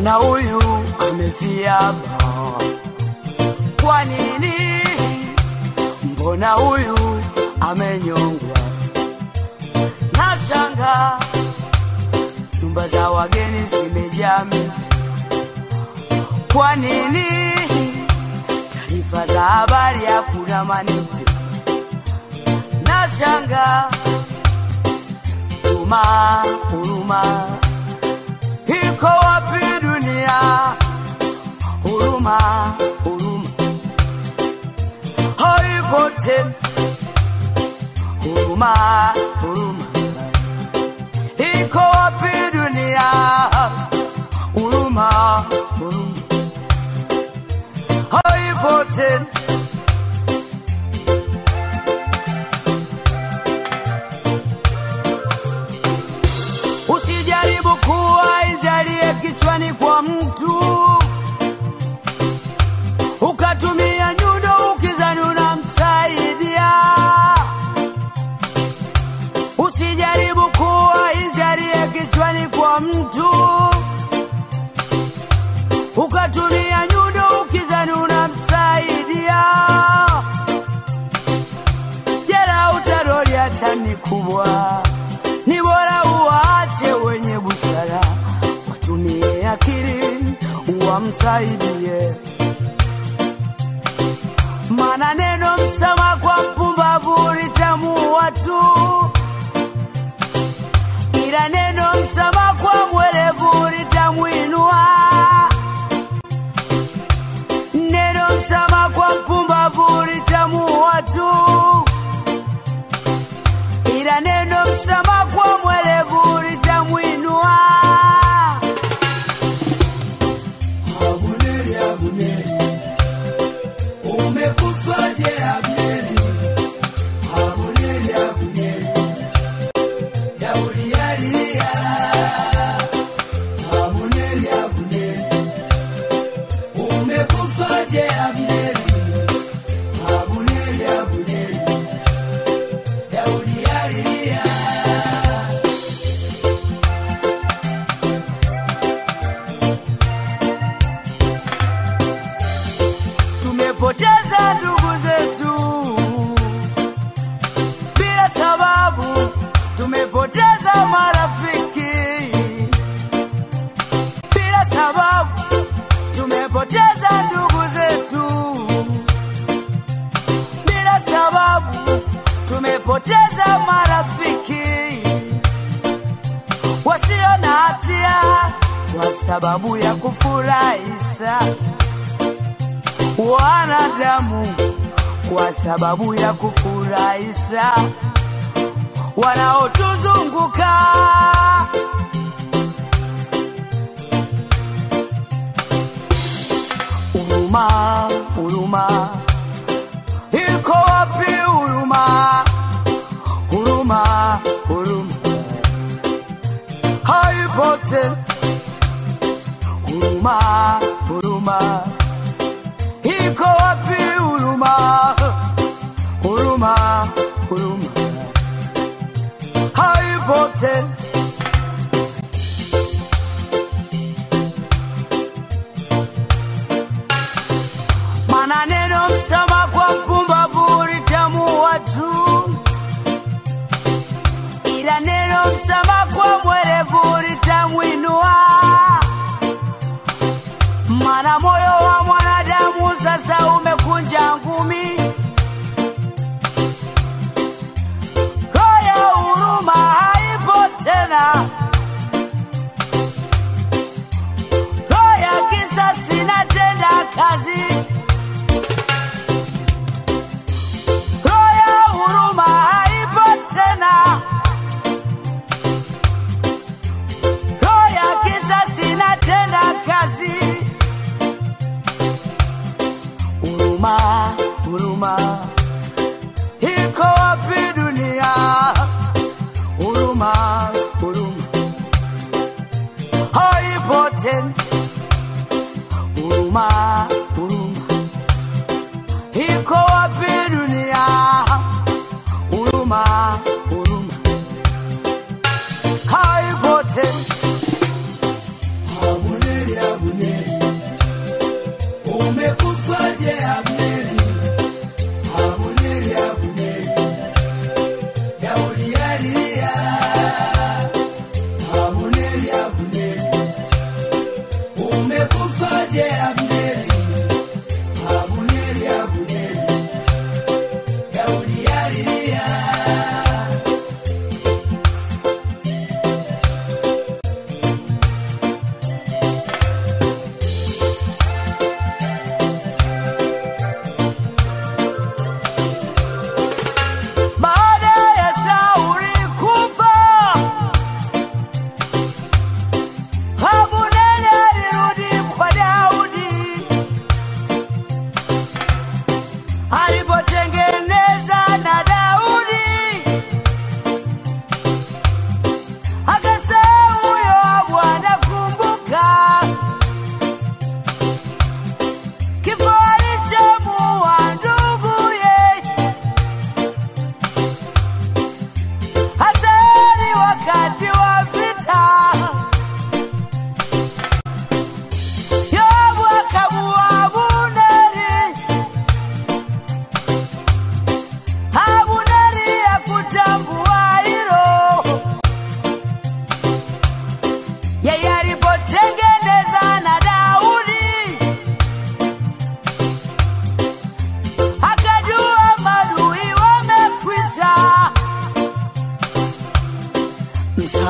mbona huyu amefia hapa? Kwa nini? Mbona huyu amenyongwa? Nashanga nyumba za wageni zimejaa mizi. Kwa nini? Taarifa za habari hakuna manite. Nashanga huruma, huruma iko wapi dunia? Huruma, huruma haipo tena. Huruma, huruma iko wapi dunia? Huruma, huruma haipo tena. Usijaribu kuwa izalie kichwani kwa mtu, ukatumia nyundo ukizani unamsaidia. Usijaribu kuwa izalie kichwani kwa mtu, ukatumia nyundo ukizani unamsaidia. Jela utaroli hata ni kubwa, ni bora uwaache wenye busara, watumie akili uwamsaidie. Maana neno msama kwa mpumbavu litamuua tu, ila neno msama kwa mwerevu litamwinua. Neno msama kwa mpumbavu litamuua tu, ila neno msama kwa mwerevu litamwinua. Abuneri, Abuneri, umekufaje Abneri? Abuneri, Abuneri, Daudi alilia. Abuneri, Abuneri, umekufaje Abneri? Abuneri, Abuneri, Daudi alilia. Tumepoteza ndugu zetu bila sababu, tumepoteza marafiki bila sababu, tumepoteza ndugu zetu bila sababu, tumepoteza marafiki wasio na hatia kwa sababu ya kufurahisha wanadamu kwa sababu ya kufurahisha wanaotuzunguka. Huruma, huruma iko wapi? Huruma, huruma, huruma haipo tena. Huruma, huruma iko wapi huruma? Huruma, huruma haipo tena. Maana neno msama kwa mpumbavu litamuua tu, ila neno msama kwa mwerevu litamwinua. Maana moyo wa mwanadamu sasa umekunja ngumi, roho ya huruma haipo tena, roho ya kisasi inatenda kazi, roho ya huruma haipo tena, roho ya kisasi inatenda kazi. Huruma, huruma iko wapi dunia? Huruma, huruma haipo tena. Huruma, huruma iko wapi dunia? Huruma, huruma haipo tena. Abuneri, Abuneri,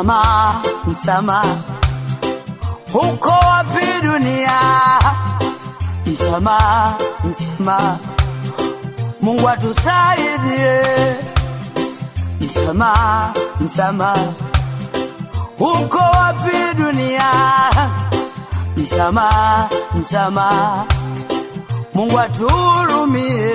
msamaha, msamaha, uko wapi dunia? Msamaha, msamaha, Mungu atusaidie. Msamaha, msamaha, uko wapi dunia? Msamaha, msamaha, Mungu atuhurumie.